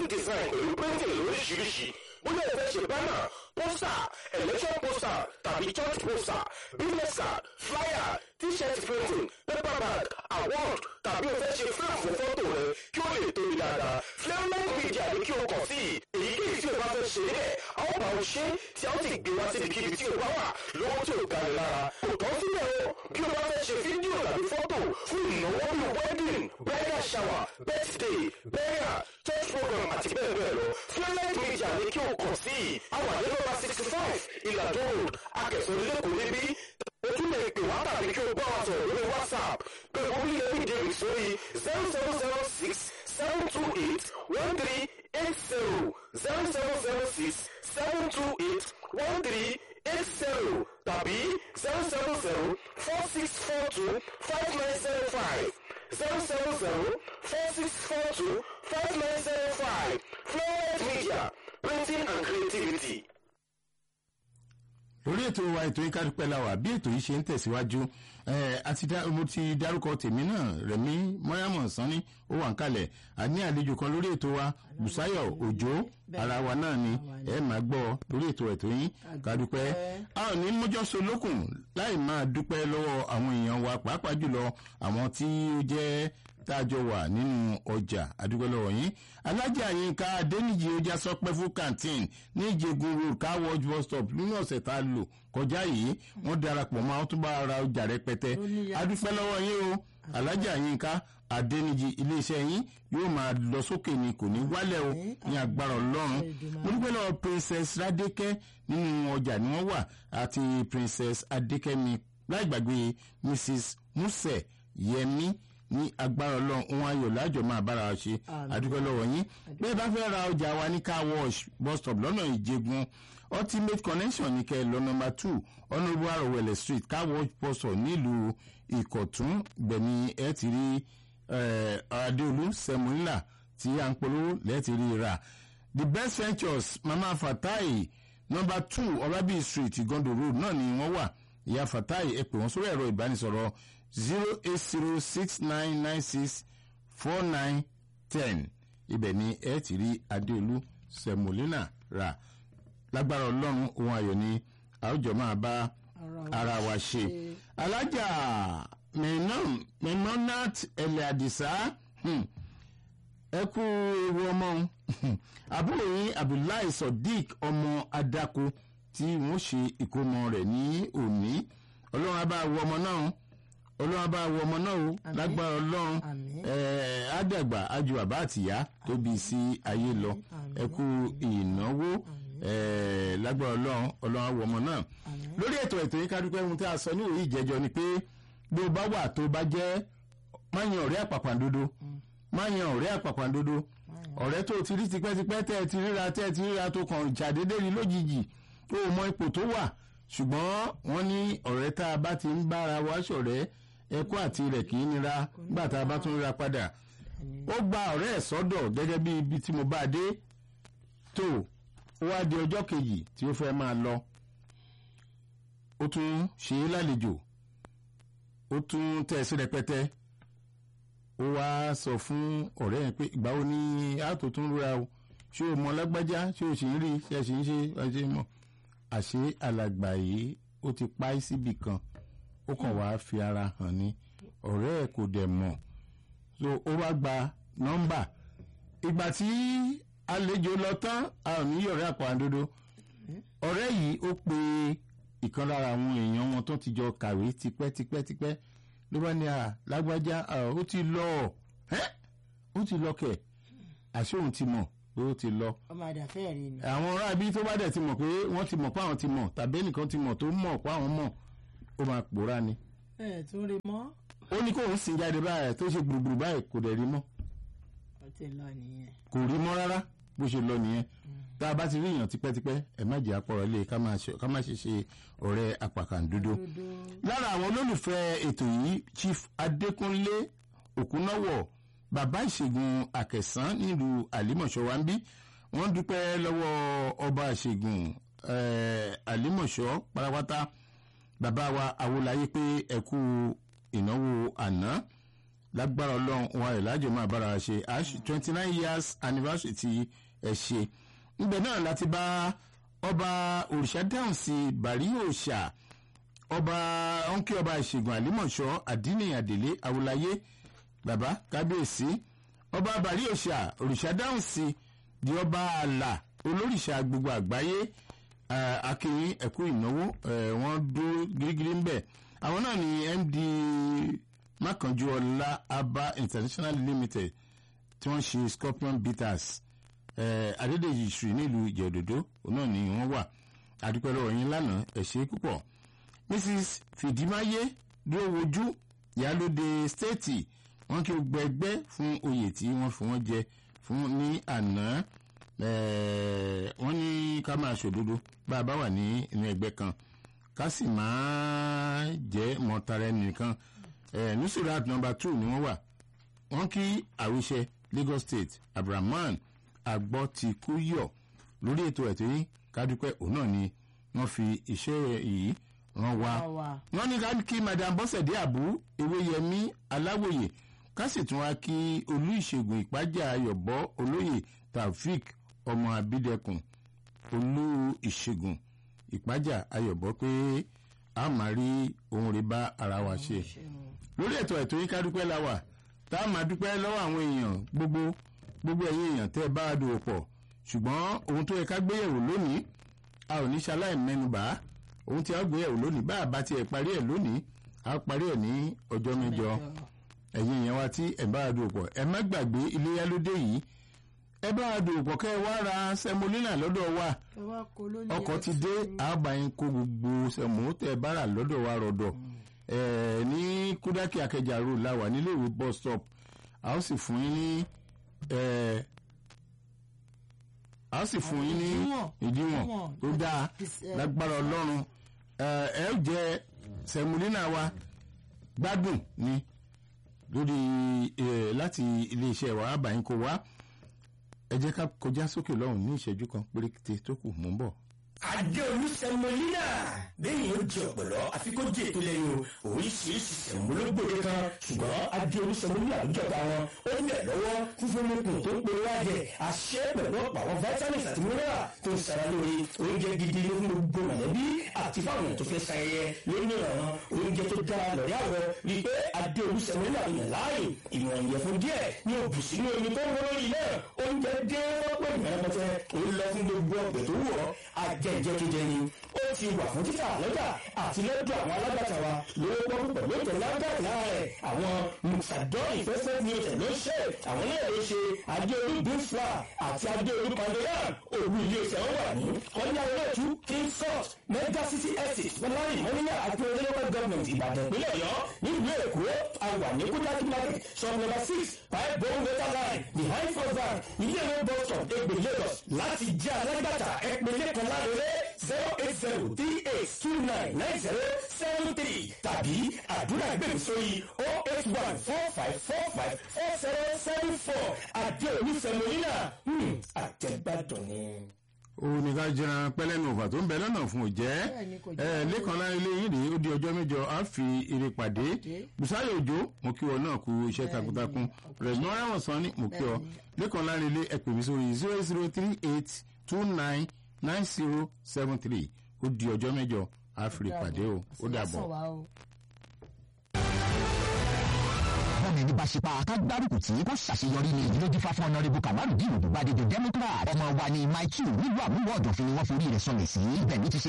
graphic design pẹ̀lú printing lóríṣiríṣi bóyá ẹ fẹ́ ṣe banner poster election poster tàbí church poster business card flyer t-shirt printing paper bag award tàbí o fẹ́ ṣe frame fún fọ́tò rẹ kí ó lè tóbi dáadáa flameline media ni kí o kàn sí èyíkéyìí tí o bá fẹ́ ṣe bẹ́ẹ̀ a ó bá o ṣe tí a ó sì gbé wá síbikíbi tí o bá wà lọ́wọ́ tí o ga ni lára kò tán síbẹ̀ o bí o bá fẹ́ ṣe fídíò tàbí fọ́tò fún ìnáwó bíi wedding bridal shower birthday burial church program àti bẹ́ẹ̀ bẹ́ẹ̀ lọ flameline media ni kí o kàn sí àwọn àdéhùn sixty five ìlàjọ road akẹsàn lẹ́kọ̀ọ́ níbí o tún lè pè wá tàbí kí o bá wa sọ̀rọ̀ lórí whatsapp pé public epidemic sórí zero seven zero six seven two eight one three eight zero zero seven zero six seven two eight one three eight zero tàbí zero seven zero four six four two five nine zero five zero seven zero four six four two five nine zero five Flowers Media printing and creativity. lórí ètò wa ètò yìí kárípẹ́ la wà bí ètò yìí ṣe ń tẹ̀síwájú ẹ̀ àti dá- mo ti dárúkọ tèmi náà rẹ̀mí mọ́yàmọ̀ sanni ó wà ń kalẹ̀ a ní àlejò kan lórí ètò wa bùsáyọ̀ òjò ara wa náà ni ẹ máa gbọ́ lórí ètò ètò yìí kádúpẹ́ a ò ní mójọ́sọ lókun láì máa dúpẹ́ lọ́wọ́ àwọn èèyàn wa pàápàá jùlọ àwọn tí ó jẹ́ tájọ wà nínú ọjà àdúgbò lọ́wọ́ yín alájà yínká adéníjì ó já sọpẹ́ fún canteen ní ìjẹgun road car wash bus stop nínú ọ̀sẹ̀ tá a lò kọjá yìí wọ́n darapọ̀ mọ́ àwọn tó bá ra ọjà rẹpẹtẹ adúpẹ́ lọ́wọ́ yín o alájà yínká adéníjì iléeṣẹ́ yín yóò máa lọ sókè ni kò ní wálẹ̀ o ní agbára ọlọ́run mo dúpẹ́ lọ́wọ́ princess radeke nínú ọjà ni wọ́n wà àti princess adékẹ́mi láì gbàgbé mrs musẹ yẹmi ní agbára ọlọ́run ohun ayọ̀ lájọ máa bára wa ṣe àdúgbò lọ́wọ́ yín bẹ́ẹ̀ bá fẹ́ ra ọjà wa ní car wash bus stop lọ́nà ìjẹgun ultimate connection ní kẹ́ ẹ lọ nọmba two honourable arowele street car wash bus stop nílùú ìkọ̀tún gbẹ̀mí ẹ ti rí eh, adéolú sẹmúlà tí à ń polówó lẹ́ẹ̀tì rí ra the best ventures mama fatai nọmba two ọlábí street igondo road náà ni wọ́n wà ìyá fatai ẹ pè wọ́n sórí ẹ̀rọ ìbánisọ̀rọ̀ zero eight zero six nine nine six four nine ten ibẹ̀ ni ẹ ti rí adéolú sẹmúlínà rà lágbára ọlọ́run ohun ayọ̀ ni àwùjọ máa bá ara wa ṣe alájà mẹ́nọ́nàt ẹ̀lẹ́ àdìsá hmm, ẹ kú ewu ọmọ òun àbúrò yín abdullahi sodiq ọmọ adako tí wọ́n ṣe ìkómọ rẹ̀ ní òní ọlọ́run á bá wo ọmọ náà ọlọ́run á bá wo ọmọ náà o lágbára ọlọ́run ẹ̀ẹ́ àdàgbà ájú bàbá àtìyá tó bí sí ayé lọ ẹ kú ìnáwó ẹ̀ẹ́ lágbára ọlọ́run ọlọ́run á wo ọmọ náà lórí ètò ètò yìí ká dúpẹ́ ohun tí a sọ ní òye ìjẹ́jọ́ ni pé bí o bá wà tó bá jẹ́ má yan ọ̀rẹ́ àpàpàǹdodo má yan ọ̀rẹ́ àpàpàǹdodo ọ̀rẹ́ tó ti rí tipẹ́tipẹ́ tẹ́ ẹ ti ríra tẹ́ ẹ ti ríra tó kàn ṣàdédé rí lójijì tó o mọ ipò tó wà ṣùgbọ́n wọ́n ní ọ̀rẹ́ tá a bá ti ń bára wa ṣọ̀rẹ́ ẹkọ́ àti rẹ̀ kì í nira nígbà tá a bá tún ríra padà ó gba ọ̀rẹ́ ẹ̀ sọ́dọ̀ gẹ́gẹ́ bí ibi tí mo bá dé tó ó wá di ọjọ́ kejì tí ó fẹ́ máa lọ ó tún ṣe é lálejò ó tún tẹ̀ sí rẹpẹtẹ ó wá sọ fún ọ̀rẹ́ yẹn pé ìgbà wo ni àtò tún rúra o ṣé o mọ lágbájá ṣé o sì ń rí ṣe sì ń ṣe ṣe mọ àṣé alàgbà yìí ó ti pa í síbì kan ó kàn wá fi ara hàn ni ọ̀rẹ́ ẹ̀ kò dẹ̀ mọ̀ so ó wá gba nọ́mbà ìgbà tí àlejò lọ tán a ò ní yọ̀rẹ́ àpò àdodo ọ̀rẹ́ yìí ó pe ìkan lára àwọn èèyàn wọn tó ti jọ kàwé tipẹ́tipẹ́tipẹ́ ló bá ní à lágbájá ó ti lọ ẹ́ ó ti lọ kẹ̀ àṣé òun ti mọ̀ pé ó ti lọ. ọmọ àdàfẹ́ rí ni. àwọn ará ibi tó bá dẹ̀ ti mọ̀ pé wọ́n ti mọ̀ pé àwọn ti mọ̀ tàbí ẹnìkan ti mọ̀ tó mọ̀ pé àwọn mọ̀ ó máa pòórá ni. ẹ tún rí mọ́. ó ní kóun sìn jáde báyìí tó ṣe gbùrùgbùrù báyìí kò dẹ̀ rí mọ́. ó ti lọ nìyẹn. kò rí mọ́ rárá bó ṣe lọ nìyẹn tá a bá ti rí èèyàn tipẹ́tipẹ́ ẹ má jẹ́ àpọ̀rọ̀ ilé ká má ṣe ṣe ọ̀rẹ́ apàkàǹdodo. lára àwọn olólùfẹ́ ètò yìí chief adékúnlé òkúnáwọ̀ bàbá ìṣègùn àkẹsàn nílùú àlímọ̀ṣọ́ wa ń bí wọ́n dúpẹ́ lọ́wọ́ ọba ìṣègùn àlímọ̀ṣọ́ pátápátá bàbá wa awolaye pé ẹ̀kú ìnáwó àná lágbára ọlọ́run wọn rẹ̀ lájọ máa bára wa ṣe twenty nine years anniversary ti ẹ̀ ṣe níbẹ̀ náà láti bá ọba òrìṣà dáhùn sí bàrí òòṣà ọba ọ̀nkí ọba ìṣègùn àlímọ̀ṣọ́ àdínì àdèlé awolaye bàbá kábíyèsí ọba bàrí òòṣà òrìṣà dáhùn sí di ọba àlà olórìṣà gbogbo àgbáyé akínyìn ẹ̀kú ìnáwó wọ́n dúró gírígírí ń bẹ̀ àwọn náà ni md mákànjúọlá aba international limited tí wọ́n ṣe scorpion bitters adédèjì ìṣù nílùú ìjẹ̀dòdó náà ni wọ́n wà àdúpẹ́ lọ́wọ́ yín lánàá ẹ̀ ṣe púpọ̀ mrs fìdímáyé dúró wojú ìyálóde stéètì wọ́n kí o gbẹ ẹgbẹ́ fún oyè tí wọ́n fi wọ́n jẹ fún ní àná wọ́n ní ká máa ṣòdodo bá a bá wà ní inú ẹgbẹ́ kan ká sì máa jẹ́ mọ̀tara ẹnìkan nusirat number two ni wọ́n wà wọ́n kí àwíṣẹ lagos state abrahaman agbọ́tikúyọ̀ lórí ètò ẹ̀tọ́ yìí kádúpẹ́ òun náà ni wọ́n fi iṣẹ́ yìí ràn wá. wọ́n ní ká kí madam bọ́sẹ̀dé àbú ewéyẹmí aláwòye ká sì tún wá kí olú ìṣègùn ìpájà ayọ̀bọ olóyè taofik ọmọ abídẹkùn olú ìṣègùn ìpájà ayọ̀bọ pé a máa rí ohun rẹ̀ bá ara wa ṣe. lórí ètò ẹ̀tọ́ yìí kádúpẹ́ la wà tá a máa dúpẹ́ lọ́wọ́ àwọn èèyàn gbogbo gbogbo ẹ̀yin èèyàn tẹ́ ẹ bá a dòwò pọ̀ ṣùgbọ́n ohun tó yẹ ká gbéyẹ̀wò lónìí a ò ní ṣaláì mẹ́nubà ohun tí a gbéyẹ̀wò lónìí bá a bá tiẹ̀ parí ẹ̀ lónìí a parí ẹ̀ ní ọjọ́ mẹ́jọ ẹ̀yin èèyàn wa tí ẹ bá a dòwò pọ̀ ẹ má gbàgbé iléyà lóde yìí ẹ bá a dòwò pọ̀ kẹ́ ẹ wá ra sẹmolínà lọ́dọ̀ wa ọkọ̀ ti dé àbáyín kó gbogbo sẹmó tẹ́ bá rà lọ́dọ̀ wa rọ̀dọ̀ ẹ̀ ní kúdákì akẹjà road la wà nílé ìwé bus stop a ó sì fún yín ní a ó sì fún yín ní ìdíwọ̀n tó dáa lágbára ọlọ́run ẹ ó jẹ sẹmúlínà wa gbádùn ni lórí láti iléeṣẹ́ wa àbáyín kó wá ẹ jẹ́ ká kọjá sókè lọ́hùn ní ìṣẹ́jú kan péréte tó kù mú bọ̀ adéolú sẹmọlínà bẹ́ẹ̀ni ó di ọ̀pọ̀lọ́ àfikún di ètò lẹ́yìn o oríṣiríṣi sẹmọlógbòde kan ṣùgbọ́n adéolú sẹmọlínà ló jọba wọn ó ní ẹ̀ lọ́wọ́ fífún lókun tó ń pe wáyẹ àṣẹ pẹ̀lú ọ̀pọ̀ àwọn vitamins àti mineral tó ń sara lórí oúnjẹ gidi ló fún gbogbo mọ̀lẹ́bí àti fáwọn tó fẹ́ sayẹyẹ lórí ìrànwọ́ oúnjẹ tó dára lọ́rí àwọ̀ rí i pé adéolú sẹmọlínà yàn láàyè ìwọ̀n ìyẹ̀fun díẹ̀ ní òbù sínú omi tó ń wọ́n lórí náà oúnjẹ dé wọ́pọ̀ ìmọ̀lẹ́pọ̀tẹ́ òun lọ fún gbogbo ọ̀gbẹ̀ tó wù ọ́ ajẹ́jẹ́kẹ́jẹ́ ni ó ti wà fún títà lọ́jà àti lọ́dọ̀ àwọn alágbàtà wa lówó pọ́n pẹ̀lú ètò lágbàtà lára rẹ̀ àwọn musadọ́ investment ní ọ̀tẹ̀ ló ń ṣe àwọn náà ló ṣe adéolú bífra àti adéolú pandoyan òru ilé iṣẹ́ wọn wà ní ọ̀nyá olóòtú king salt mega city estate fọláyìn mọ́níyà àti olóyèwọ́ gọ́ọ̀mẹ̀ntì ìbàdàn ìpínlẹ̀ ọ̀yọ́ nílùú èkó àwà ní kúdákí market shop number six five bone water line behind first bank ilé ìwé bus stop egbè lagos láti jẹ́ alágbàtà ẹ̀pẹ̀lẹ̀ kan lárẹ́rẹ́ zero eight zero three eight two nine nine zero seven three tàbí àdúrà gbèmí sórí oh eight one four five four five four zero seven four àdé olùsẹ̀mọ́línà àtẹ̀gbàdàn ni òun ní ká jẹran pẹlẹnu òfà tó ń bẹ lọnà fún òjẹ ẹ lẹkàn lára ilé yìí rèé ó di ọjọ mẹjọ á fi eré pàdé busayo òjò mo kí ọ náà kú iṣẹ takuntakun rẹgbọn ráwọn sàn ni mo kí ọ lẹkàn lára ilé ẹ pè mí sórí zero zero three eight two nine nine zero seven three ó di ọjọ mẹjọ á fi eré pàdé o ó dàbọ. bọ́ọ̀mù ẹni bá ṣe pa ká gbárùkù tí kò ṣàṣeyọrí ní ìdílé dífá fún ọ̀nàrẹ́bù kamaru dìrò tó bá dédé democrat ọmọ wa ní mike two nílùú àmúwọ̀ ọ̀dọ̀fin ni wọ́n forí rẹ̀ sọlẹ̀ sí ibẹ̀ ló ti ṣe